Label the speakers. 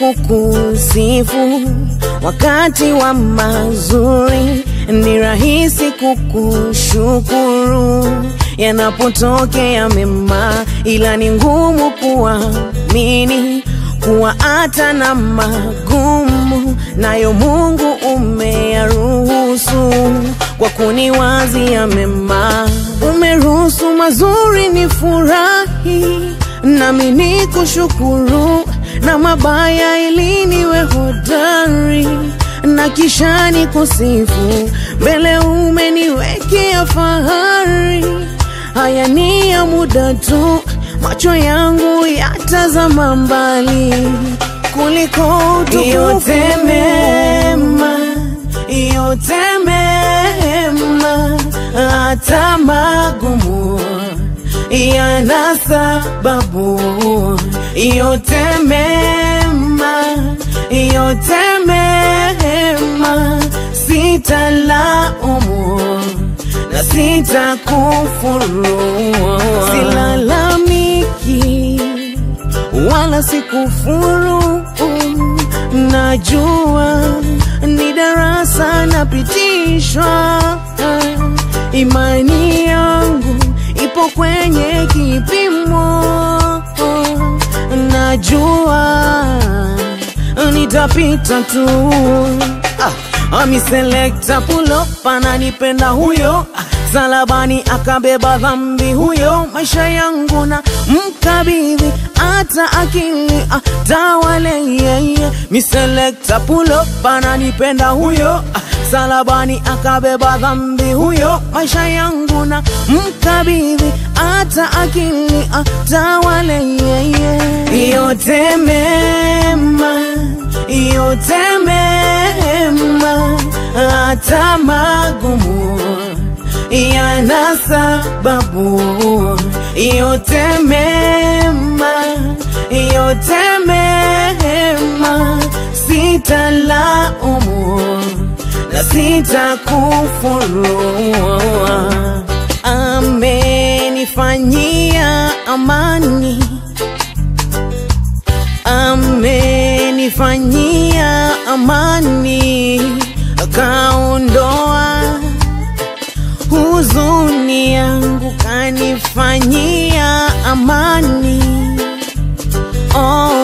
Speaker 1: kukusifu wakati wa mazuri, ni rahisi kukushukuru yanapotokea mema, ila ni ngumu kuamini kuwa hata na magumu nayo Mungu umeyaruhusu kwa kuniwazia mema. Umeruhusu mazuri ni furahi, nami ni kushukuru, na mabaya ili niwe hodari na kisha ni kusifu mbele. Umeniwekea fahari, haya ni ya muda tu, macho yangu yatazama mbali kuliko utukufu. Yote mema, yote mema, hata magumu yana sababu. Yote mema, yote mema, sitalaumu na sitakufuru, silalamiki wala sikufuru. Najua ni darasa napitishwa, imani yangu ipo kwenye kipimo. Najua nitapita tu. Ah, ami selekta pull-up ananipenda huyo salabani akabeba dhambi huyo, maisha yangu na mkabidhi, hata akili atawale yeye. Mi selekta pull-up ananipenda huyo salabani akabeba dhambi huyo, maisha yangu na mkabidhi, hata akili atawale yeye. Yote mema, yote mema, hata magumu yana sababu. Yote mema, yote mema, sitalaumu na sitakufuru. Amenifanyia amani, amenifanyia amani, kaondoa huzuni yangu, kanifanyia amani. Oh,